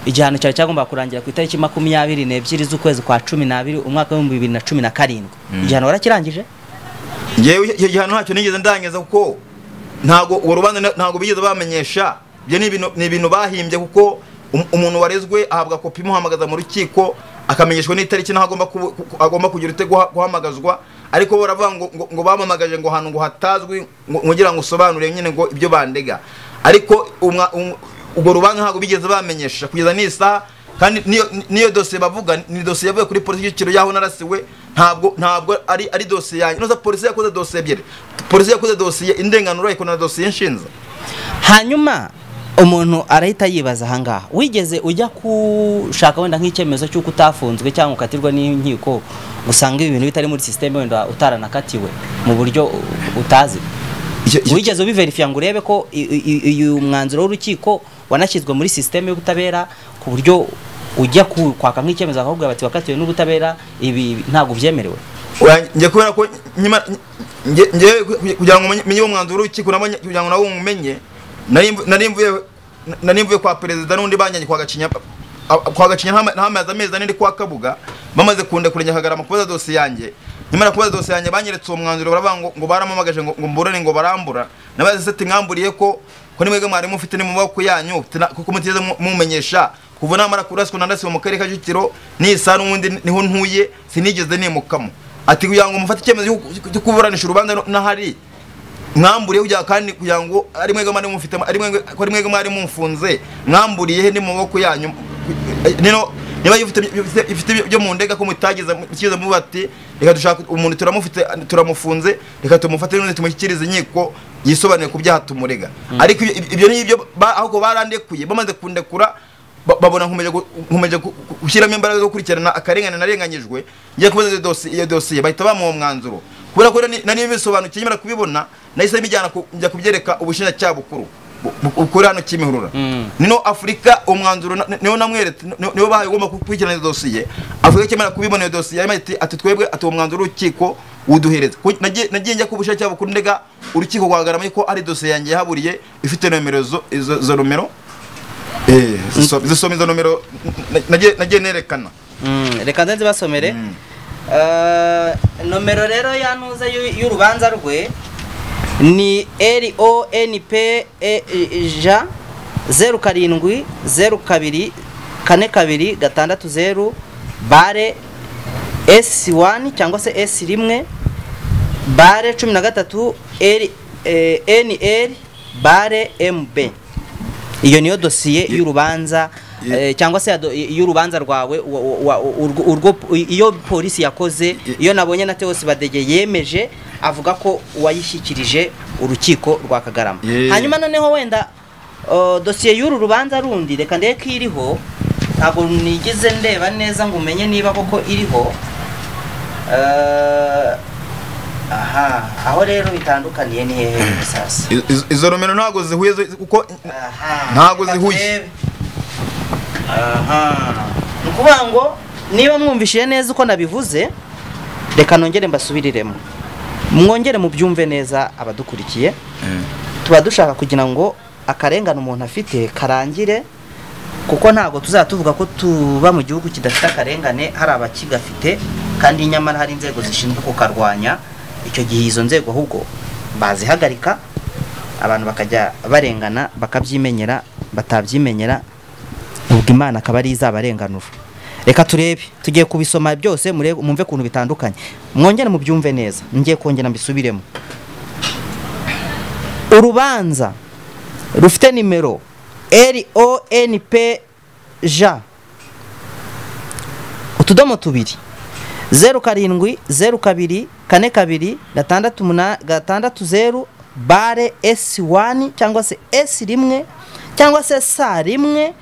S2: igihano cyawe cyagombaga kurangira ku itariki makumyabiri n'ebyiri z'ukwezi kwa cumi n'abiri umwaka w'ibihumbi bibiri na cumi na karindwi igihano warakirangije
S1: ngewe icyo gihano ntacyo nigeze ndangiza kuko ntabwo uwo rubanza na- ntabwo bigeze bamenyesha ibyo ni ibintu- ni ibintu bahimbye kuko um- umuntu warezwe ahabwa kopi imuhamagaza mu rukiko akamenyeshwa n'itariki n'aho agomba kubu- ku- agomba kugira ute guha- guhamagazwa ariko bo baravuga ngo- ngo- ngo bamamagaje ngo ahantu ngo hatazwi ngo- kugira ngo usobanure nyine ngo ibyo bandega ariko umwa- um- ubwo rubanza ntabwo bigeze bamenyesha kugeza n'isaha kandi niyo- niyo dosiye bavuga ni dosiye yavuye kuri polisi y'igiciro y'aho narasiwe ntabwo ntabwo ari ari dosiye yanjye inoza polisi yakoze dosiye ebyiri polisi yakoze dosiye indenganura ikona dosiye inshinza
S2: hanyuma umuntu arahita yibaza ahangaha wigeze ujya gushaka wenda nk'icyemezo cy'uko utafunzwe cyangwa ukatirwa n'inkiko usanga ibi bintu bitari muri sisiteme wenda utaranakatiwe mu buryo u- utazi
S1: Icyo- icyo-
S2: wigeze ubiverifiya ngo urebe ko i- i- i- uyu mwwanzuro w'urukiko wanashyizwe muri sisiteme y'ubutabera ku buryo ujya ku- kwaka nk'icyemezo bakakubwira bati wakatiwe n'ubutabera ibi ntabwo byemerewe
S1: Oya, njye kubera ko nyima njye njye kugira ngo umenye- umenye uwo mwanzuro w'urukiko nabonye kugira ngo nawe umenye nari mvu- nari mvuye nari mvuye kwa perezida n'undi banyanyi kwa gacinya a- kwa gacinya ntama- ntamaze amezi ane ndi kwa kabuga bamaze kundekuranya kagarama kubaza dosiye yanjye nyamara kubaza dosiye yanjye banyeretse uwo mwanzuro baravuga ngo ngo baramamagaje ngo ngo mburane ngo barambura nabaze seti mwamburiye ko ko nimwebwe mwarimu mufite ni mu maboko yanyu tina- kuko mutigeze mu- mumenyesha kuva namara kuraswa nandasiwe mu karere ka Kicukiro nisa n'ubundi niho ntuye sinigeze nimukamo ati kugira ngo mufate icyemezo cyo ku- cyo kuburanisha urubanza no- n'ahari mwamburiye kugira kandi kugira ngo ari mwebwe mwari mufite ari mwebwe ko ari mwebwe mwari mumfunze mwamburiye he ni mu maboko yanyu nino niba ifite ifite byo mu ndega ko mutageza mukiza muba ati reka dushaka umuntu turamufite turamufunze reka tumufate none tumushyikirize inkiko yisobanuye ku byaha tumurega ariko ibyo- ibyo n'ibyo ahubwo barandekuye bamaze kundekura ba- babona nkomeje gu- nkomeje gu- gu- gushyiramo imbaraga zo gukurikirana akarengane narenganyijwe ngiye kubaza iyo dosi- iyo dosiye bahita bamuha uwo mwanzuro kubera ko nari- nari bisobanukiye nyamara kubibona nahise mbijyana ku- njya kubyereka ubushinjacyaha bukuru bu- bu- bukuri hano kimihurura nino afurika uwo mwanzuro na- niwo namweretse ni- niwo bahaye ugomba gukurikirana iyo dosiye afurika ikimara kubibona iyo dosiye yarimo ati ati twebwe ati uwo mwanzuro w'urukiko uduhereze Ku- nagiye nagiye njya ku bushinjacyaha bukuru ndega urukiko guhagarama ko ari dosiye yanjye yahaburiye ifite nomero zo- izo izo nomero Eh, ziso- zisoma izo nomero n- n- nagiye nagiye nerekana
S2: Mm, reka nze nzibasomere
S1: Mm.
S2: Eh, nomero rero yanuze y'u- y'urubanza rwe ni lonp j zeru karindwi zeru kabiri kane kabiri gatandatu zeru bare esi wani cyangwa se esi rimwe bare cumi na gatatu eri eh, nl bare mb iyo niyo dosiye y'urubanza
S1: Ye-
S2: eh, cyangwa se ya do- y'urubanza rwawe wa- wa- wa- urwo- urwo iyo polisi yakoze
S1: Ye-
S2: iyo nabonye na Theos Badege yemeje avuga ko wayishyikirije urukiko rwa Kagarama
S1: Ye-
S2: hanyuma noneho wenda uh, dosiye y'uru rubanza rundi reka ndebe ko iriho ntabwo nigize ndeba neza ngo umenye niba koko iriho Eh, aha aho rero bitandukaniye ni hehe sasa
S1: I- izo- izo nomero ntabwo zihuye zo- kuko
S2: Aha,
S1: Ntabwo
S2: reka
S1: zihuye.
S2: turebe. aha ni ukuvuga ngo niba mwumvishije neza uko nabivuze reka nongere mbasubiriremo mwongere mubyumve neza abadukurikiye tuba dushaka kugira ngo akarengane umuntu afite karangire kuko ntabwo tuzatuvuga ko tuba mu gihugu kidafite akarengane hari abakigafite kandi nyamara hari inzego zishinzwe kukarwanya icyo gihe izo nzego ahubwo bazihagarika abantu bakajya barengana bakabyimenyera batabyimenyera ubwo imana akaba ari izabarenganura reka turebe tugiye kubisoma byose murebe- mwumve ukuntu bitandukanye mwongere mubyumve neza ngiye kongera mbisubiremo urubanza rufite nimero lonp j utudomo tubiri zeru karindwi zeru kabiri kane kabiri gatandatu muna- gatandatu zeru bare esi wani cyangwa se esi rimwe cyangwa se sa rimwe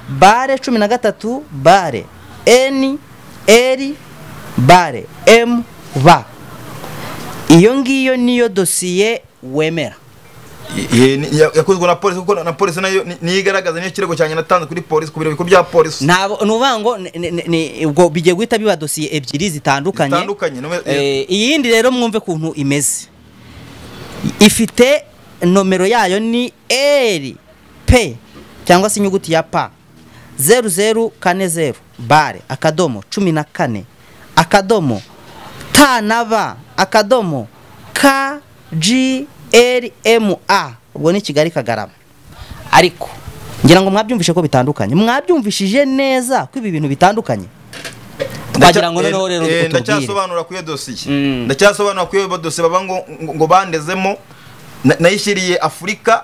S2: bare cumi na gatatu bare eni eri bare emu ba iyo ngiyo niyo dosiye wemera
S1: Ye- ni- ya- yakozwe na polisi kuko na- na polisi nayo ni- niyo igaragaza niyo kirego cyanjye natanze kuri polisi ku biro bikuru bya polisi
S2: ntabwo ni ukuvuga ngo ni- ni- ni- ni- ubwo bigiye guhita biba dosiye ebyiri zitandukanye
S1: zitandukanye no-
S2: Eh, iyindi rero mwumve ukuntu imeze ifite nomero yayo ni eri pe cyangwa se inyuguti ya pa zeru zeru kane zeru bare akadomo cumi na kane akadomo ta na ba akadomo ka ji eri emu a ubwo ni kigali kagarama ariko ngira ngo mwabyumvishe ko bitandukanye mwabyumvishije neza ko ibi bintu bitandukanye twagira ngo
S1: Ndacya-
S2: noneho rero
S1: eh, eh,
S2: utubwire
S1: ndacyasobanura kuri iyo dosiye
S2: Mm.
S1: ndacyasobanura kuri iyo dosiye baba ngo ngo- ngo bandezemo na- nayishyiriye afurika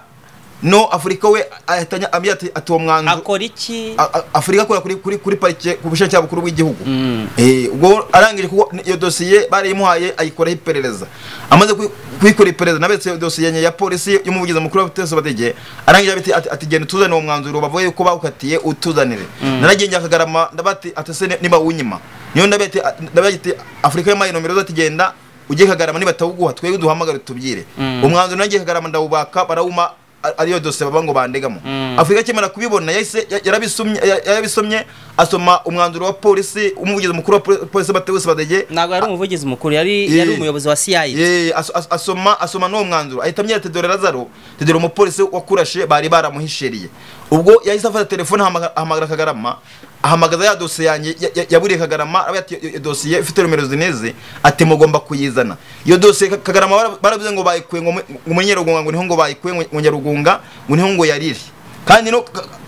S1: no afurika we ahita anya- ambwira ati ati uwo mwanzuro
S2: akora iki
S1: A- a- afurika akora kuri kuri kuri parike ku bushinjacyaha bukuru bw'igihugu
S2: Mm.
S1: Eh, ubwo arangije kuko iyo dosiye barayimuhaye ayikoraho iperereza amaze kuyi- kuyikora iperereza nabetse iyo dosiye nye ya polisi y'umuvugizi mukuru w'abatesi badege arangije abiti ati ati genda utuzanire uwo mwanzuro bavuye yuko bawukatiye utuzanire naragiye njya kagarama ndabati ati se ni- niba unyima niyo ndabati ndabati afurika yamaye nomero zati genda ugiye kagarama niba atawuguha twebwe duhamagare tubwire
S2: Mm.
S1: umwanzuro nagiye kagarama ndawubaka barawuma a- ariyo dosiye baba ngo bandegamo
S2: Mm.
S1: afurika akimara kubibona yahise ya- yarabisomye ya- yarabisomye asoma umwanzuro wa polisi umuvugizi mukuru wa poli- polisi batewusi badege
S2: ntabwo yari umuvugizi mukuru yari
S1: Eh.
S2: yari umuyobozi wa CIA
S1: Eh, as- as- asoma asoma n'uwo mwanzuro ahita amyera tedore lazaro tedore umupolisi wakurashe bari baramuhishiriye ubwo yahise afata telefone ahamaga- ahamagara kagarama ahamagaza ya dosiye yanjye ya- ya- yaburiye kagarama aravuga ati, "Iyo- iyo dosiye ifite nomero zineze ati mugomba kuyizana iyo dosiye Ka- kagarama bara- baravuze ngo bayikuye ngo mu- ngo muri nyarugunga ngo niho ngo bayikuye ngo- ngo nyarugunga ngo niho ngo yariri kandi no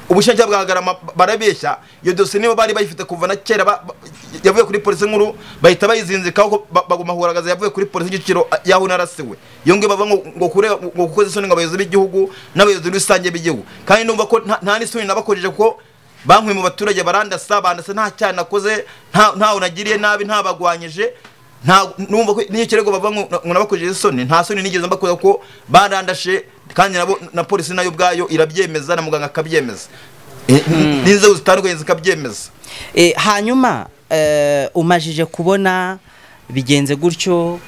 S1: ubushinjacyaha bwa Garama barabeshya iyo dosiye niba bari bayifite kuva na kera ba- ba- yavuye kuri polisi nkuru bahita bayizinzikaho ko ba- baguma huragaza yavuye kuri polisi y'igiciro a- yaho narasiwe iyo ngiyo bavuga ngo ngo kure ngo kukoza isoni ngo abayobozi b'igihugu n'abayobozi rusange b'igihugu kandi numva ko nta- nta n'isoni nabakojeje ko bankuye mu baturage barandasa bandasa nta cyaha nakoze nta- ntawe nagiriye nabi ntabagwanyije nta numva ko n'iyo kirego bava ngo ngo nabakojeje isoni nta soni nigeze mbakoza ko barandashe kandi nabo na polisi nayo ubwayo irabyemeza na muganga akabyemeza Eh, n'inzego zitandukanye zikabyemeza
S2: Eh, hanyuma eh, umajije kubona bigenze gutyo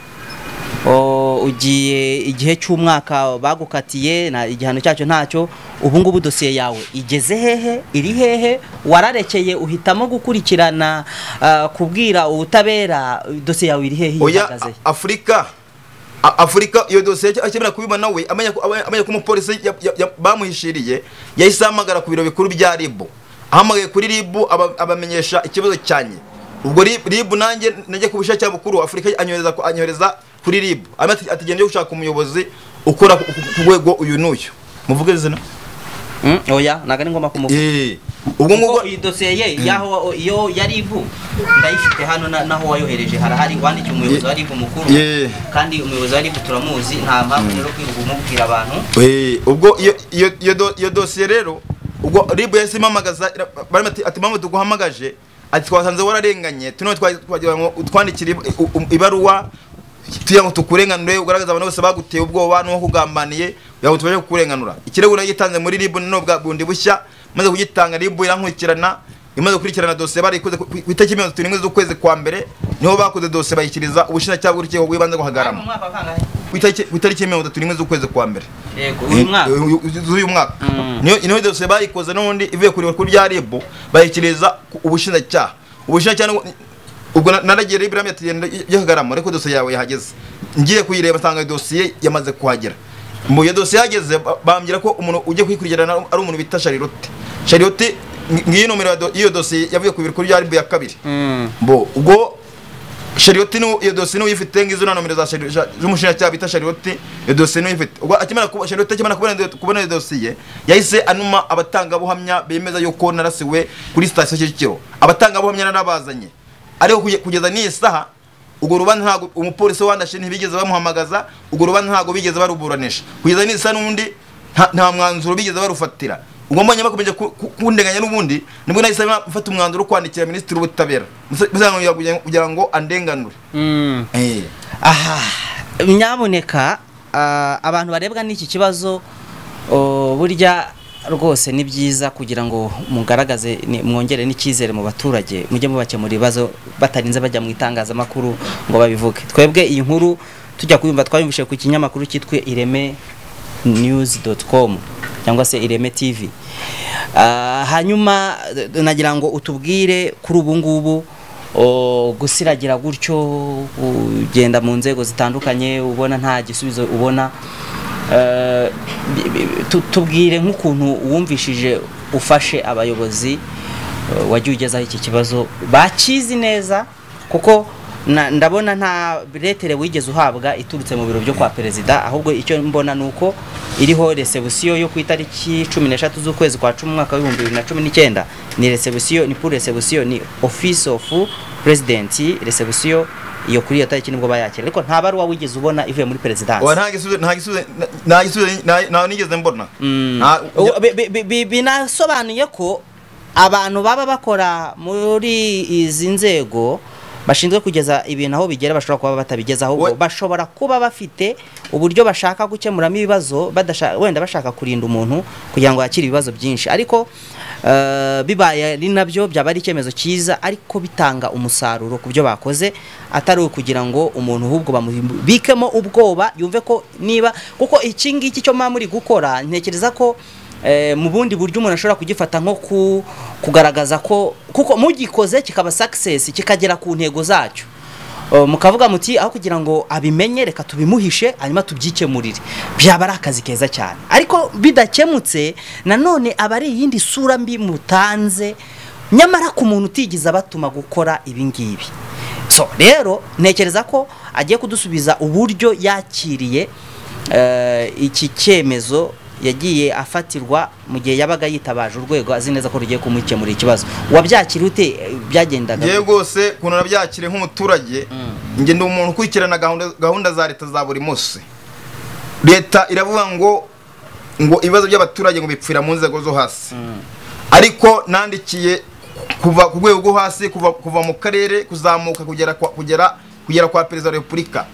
S2: o, ugiye igihe cy'umwaka bagukatiye na igihano cyacyo ntacyo ubu ngubu dosiye yawe igeze hehe iri hehe wararekeye uhitamo gukurikirana ah, kubwira ubutabera dosiye yawe iri hehe
S1: oya
S2: ihagaze
S1: A- afurika A- afurika iyo dosiye ace- akemera kubibona we amenya ko aba- amenya ko umupolisi ya- ya- ya- bamuhishiriye yahise ahamagara ku biro bikuru bya ribu ahamagaye kuri ribu aba- abamenyesha ikibazo cyanjye ubwo Ri- ribu nanjye najya ku bushake bukuru afurika anyohereza ku- anyohereza kuri ribu Hanyuma ati- ati genda ujye gushaka umuyobozi ukora ku- ku ku rwego uyu n'uyu muvuge izina
S2: Mm, oya ntabwo ari ngombwa kumuvuga
S1: Eh, ubwo ngubwo
S2: kuko iyi dosiye ye yaho iyo yari ivu ndayifite hano na- naho wayohereje harahari wandikiye umuyobozi wa ribu mukuru
S1: Ye.
S2: kandi umuyobozi wa ribu turamuzi nta mpamvu rero kwirirwa umubwira abantu
S1: Eh, ubwo iyo- iyo- iyo do- iyo dosiye rero ubwo rib yahise imamagaza ira- barimo ati- ati mpamvu tuguhamagaje ati twasanze wararenganye tuno twagira ngo utwandikire ib- u- u- ibaruwa tugira ngo tukurenganure ugaragaza abantu bose baguteye ubwoba n'uwo kugambaniye kugira ngo tubashe kukurenganura ikirego nayo gitanze muri rib none bwa bundi bushya maze kugitanga rib irankurikirana imaze gukurikirana dosiye barayikoze ku ku itariki mirongo itatu n'imwe z'ukwezi kwa mbere niho bakoze dosiye bayishyikiriza ubushinjacyaha bw'urukiko rw'ibanze
S2: Mu
S1: guhagarama
S2: mwaka wa kangahe?
S1: ku itariki ku itariki mirongo itatu n'imwe z'ukwezi kwa mbere
S2: yego uyu mwaka
S1: Uyu- uyu- z'uyu mwaka
S2: Mm.
S1: niyo niyo dosiye bayikoze n'ubundi ivuye kureba kuri bya rib bayikiriza ku- ubushinjacyaha ubushinjacyaha ni- ubwo na- naragiye rero ibirami ati "Genda ujye kagarama ariko dosiye yawe yahageze ngiye kuyireba nsanga dosiye yamaze kuhagera mu iyo dosiye yahageze ba- bambwira ko umuntu ujye kuyikurikirana ari umuntu bita sharirote sharirote ngiyi nomero ya do- y'iyo dosiye yavuye ku biro bya ribu ya kabiri
S2: Mm.
S1: bo ubwo shariyoti ni iyo dosiye niwe uyifite ngizo na nomero za Shari- za- z'umushinjacyaha bita shariyoti iyo dosiye niwe uyifite ubwo akimara kuba shariyoti akimara kubona iyo- kubona iyo dosiye yahise anuma abatangabuhamya bemeza yuko narasiwe kuri sitasiyo Kicukiro abatangabuhamya narabazanye ariko kuge- kugeza n'iyi saha urwo rubanza ntabwo umupolisi wandashe ntibigeze bamuhamagaza urwo rubanza ntabwo bigeze baruburanisha kugeza n'iyi saha n'undi nta- nta mwanzuro bigeze barufatira ubwo mbonye bakomeje ku- ku- kundenganya n'ubundi nibwo nahise mfata umwanzuro wo kwandikira minisitiri w'ubutabera Musa- musanganira kugira- kugira ngo andenganure
S2: Mm.
S1: Eh.
S2: aha nyaboneka ah, abantu barebwa n'iki kibazo oh, burya rwose ni byiza kugira ngo mugaragaze ni- mwongere n'icyizere mu baturage mujye mubakemura ibibazo batarinze bajya mu itangazamakuru ngo babivuge twebwe iyi nkuru tujya kuyumva twayumvishije ku kinyamakuru cyitwa ireme news.com cyangwa se ireme tv Ah, hanyuma d- d- nagira ngo utubwire kuri ubu ngubu O, gusiragira gutyo ugenda mu nzego zitandukanye ubona nta gisubizo ubona Eh, bi- bi- tu- tubwire nk'ukuntu wumvishije ufashe abayobozi eh, wagiye ugezaho iki kibazo bakizi neza kuko na- ndabona nta biretere wigeze uhabwa iturutse mu biro byo kwa perezida ahubwo icyo mbona ni uko iriho resebusiyo yo ku itariki cumi n'eshatu z'ukwezi kwa cumi umwaka w'ibihumbi bibiri na cumi n'icyenda ni resebusiyo ni pour resebusiyo ni office of president resebusiyo iyo kuri iyo tariki nibwo bayakira ariko nta baruwa wigeze ubona ivuye muri
S1: Oya,
S2: perezidansi
S1: nta gisubizo- nta gisubizo- na- nta gisubizo- nta- nta nigeze mbona Nta-
S2: Ubu- bi- bi- bi- binasobanuye ko abantu baba bakora muri izi nzego bashinzwe kugeza ibintu aho bigera bashobora kuba batabigezaho
S1: We-
S2: bashobora kuba bafite uburyo bashaka gukemuramo ibibazo badasha- wenda bashaka kurinda umuntu kugira ngo yakire ibibazo byinshi ariko eh, bibaye ari nabyo byaba ari icyemezo cyiza ariko bitanga umusaruro ku byo bakoze atari ukugira ngo umuntu ahubwo bamubikemo ubwoba yumve ko niba kuko iki ngiki cyo muba muri gukora ntekereza ko eh, mu bundi buryo umuntu ashobora kugifata nko ku- kugaragaza ko kuko mugikoze kikaba success kikagera ku ntego zacyo Uh, mukavuga muti aho kugira ngo abimenye reka tubimuhishe hanyuma tubyikemurire byaba ari akazi keza cyane ariko bidakemutse nanone aba ari iyindi sura mbi mutanze nyamara ku muntu utigeze abatuma gukora ibi ngibi so rero ntekereza ko agiye kudusubiza uburyo yakiriye eh, iki cyemezo yagiye afatirwa mu gihe yabaga yitabaje urwego azi neza ko rugiye kumukemurira ikibazo wabyakira ute Eh, byagendaga
S1: ngewe rwose ukuntu nabyakire nk'umuturage njye ndi umuntu ukurikirana gahunda- gahunda za leta za buri munsi leta iravuga ngo ngo ibibazo by'abaturage ngo bipfira mu nzego zo hasi ariko nandikiye kuva ku rwego rwo hasi kuva kuva mu karere kuzamuka kugera kwa- kugera kugera kwa perezida wa repubulika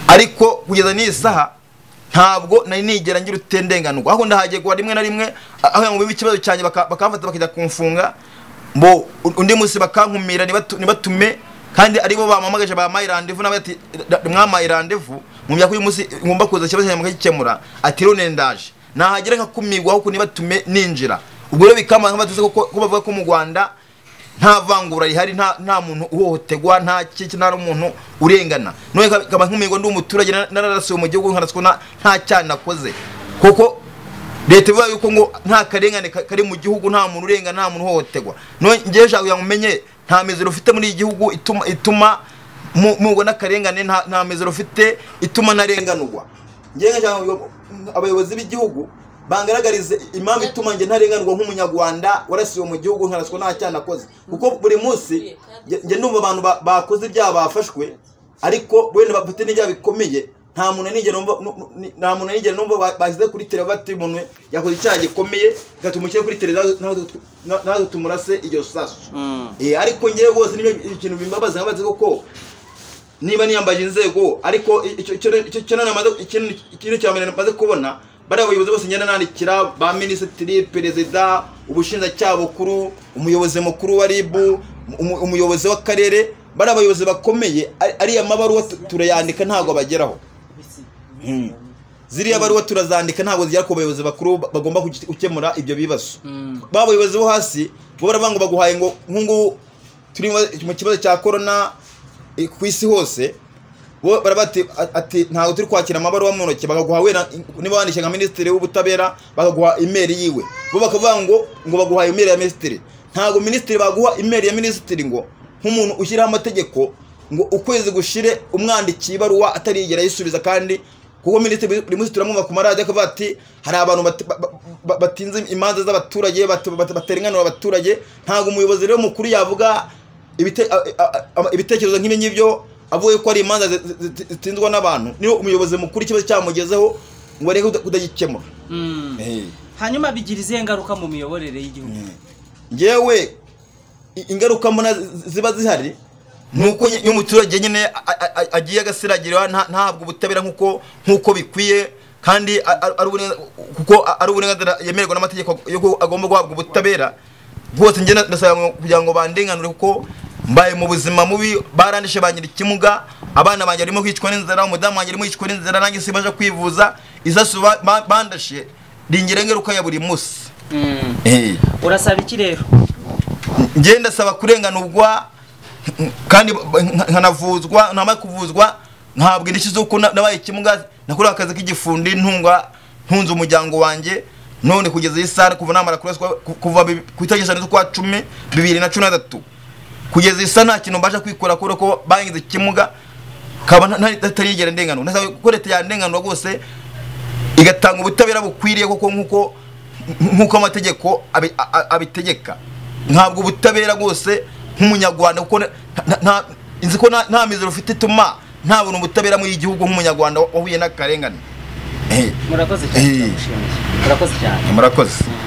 S1: ariko kugeza n'iyi saha ntabwo nari nigera ngira utendenganurwa ahubwo ndahagegwa rimwe na rimwe aho ngo bibe ikibazo cyanjye baka- bakamfata bakajya kumfunga mbo undi munsi bakankumira nibatu- nibatume kandi aribo bamamagaje bampaye randevu nawe ati "Da- mwampaye randevu mumenya ko uyu munsi ngomba kuza ikibazo cyanjye mukagikemura ati rero nendaje nahagera nkakumirwa ahubwo nibatume ninjira ubwo rero bikamara nk'abatutsi ko ko bavuga ko mu Rwanda nta vangura rihari nta nta muntu uhohoterwa nta kiki nta n'umuntu urengana none ka- kaba nkumirwa ndi umuturage na- nararasiwe mu gihugu nkaraswa na- nta cyaha nakoze kuko leta ivuga yuko ngo nta karengane ka- kari mu gihugu nta muntu urenga nta muntu uhohoterwa none ngewe nshaka kugira ngo umenye nta mizero ufite muri iki gihugu ituma ituma mu- mugwa n'akarengane nta nta mizero ufite ituma narenganurwa ngewe nshaka kugira ngo abayobozi b'igihugu bangaragarize impamvu ituma njye ntarenganurwa nk'umunyarwanda warasiwe mu gihugu nkaraswa nta cyaha nakoze kuko buri munsi njye- njye ndumva abantu ba- bakoze ibyaha bafashwe ariko wenda bafite n'ibyaha bikomeye nta muntu nigera numva nu- nu- nta muntu nigera numva ba- bashyize kuri televiziyo ati umuntu yakoze icyaha gikomeye gatuma ushyira kuri televiziyo natwe tu- na- natwe tumurase iryo sasu Eh, ariko ngewe rwose nibyo ikintu bimbabaza nkabaze koko niba niyambaje inzego ariko icyo kintu namaze ikintu ikintu cya mbere namaze kubona bariya bayobozi bose ngenda nandikira ba minisitiri perezida ubushinjacyaha bukuru umuyobozi mukuru wa ribu umu- umuyobozi w'akarere bariya bayobozi bakomeye ari- ariya mabaruwa tu- turayandika ntabwo bageraho ziriya baruwa turazandika ntabwo zigera ku bayobozi bakuru ba- bagomba guke- gukemura ibyo bibazo ba bayobozi bo hasi bo baravuga ngo baguhaye ngo nk'ubu turi mu kibazo cya korona eh, ku isi hose bo barabati ati ntabwo turi kwakira amabaruwa mu ntoki bakaguha wenda niba wandishe nka minisitiri w'ubutabera bakaguha imeri yiwe bo bakavuga ngo ngo baguha imeri ya minisitiri ntabwo minisitiri baguha imeri ya minisitiri ngo nk'umuntu ushyiraho amategeko ngo ukwezi gushire umwandikiye ibaruwa atarigera yisubiza kandi kuko minisitiri buri munsi turamwumva ku maradiyo akavuga ati hari abantu bat- ba- ba- batinze imanza z'abaturage bat- bat- bateranganura abaturage ntabwo umuyobozi rero mukuru yavuga ibite- a- a- a- ibitekerezo nk'ibi ngibyo avuga ko ari imanza zi- zi- zi- zitindwa n'abantu niyo umuyobozi mukuru ikibazo cyamugezeho ngo areke kuda- kudagikemura
S2: Mm.
S1: Eh.
S2: hanyuma bigira izihe ngaruka mu miyoborere y'igihugu
S1: ngewe i- ingaruka mbona zi- ziba zihari ni uko iyo umuturage nyine a- a- a- agiye agasiragirwa nta- ntahabwe ubutabera nk'uko nk'uko bikwiye kandi a- a- ari uburenga- kuko a- ari uburenganzira yemererwa n'amategeko yuko agomba guhabwa ubutabera bwose njye na- ndasaba ngo- kugira ngo bandenganure kuko mbaye mu buzima mubi barandishe bangira ikimuga abana banjye barimo kwicwa n'inzara umudamu wanjye arimo kwicwa n'inzara nanjye sibaje kwivuza izasu ba- ba- bandashe ringira ingaruka ya buri munsi
S2: Mm. urasaba iki rero
S1: njye ndasaba kurenganurwa n- kandi b- nka- nkanavuzwa ntamara kuvuzwa ntabwo indishyi z'uko na- nabaye ikimuga nakorewe akazi k'igifundi ntunga ntunze umuryango wanjye none kugeza iyi saha kuva namara kuraswa ku- kuva bi- ku itariki z'ukwa cumi bibiri na cumi na gatatu kugeza iyi saha nta kintu mbasha kwikora kubera ko bangize ikimuga kaba nta- nta- ntarigera ndenganura ndasaba ko leta yandenganura rwose igatanga ubutabera bukwiriye kuko nk'uko nk'uko amategeko abi- a- a- abitegeka ntabwo ubutabera bwose nk'umunyarwanda kuko nta- nta- nta- nzi ko nta- nta mizero ufite ituma ntabona ubutabera muri iki gihugu nk'umunyarwanda wahuye n'akarengane Eh,
S2: murakoze cyane
S1: Eh.
S2: turamushimiye murakoze cyane
S1: murakoze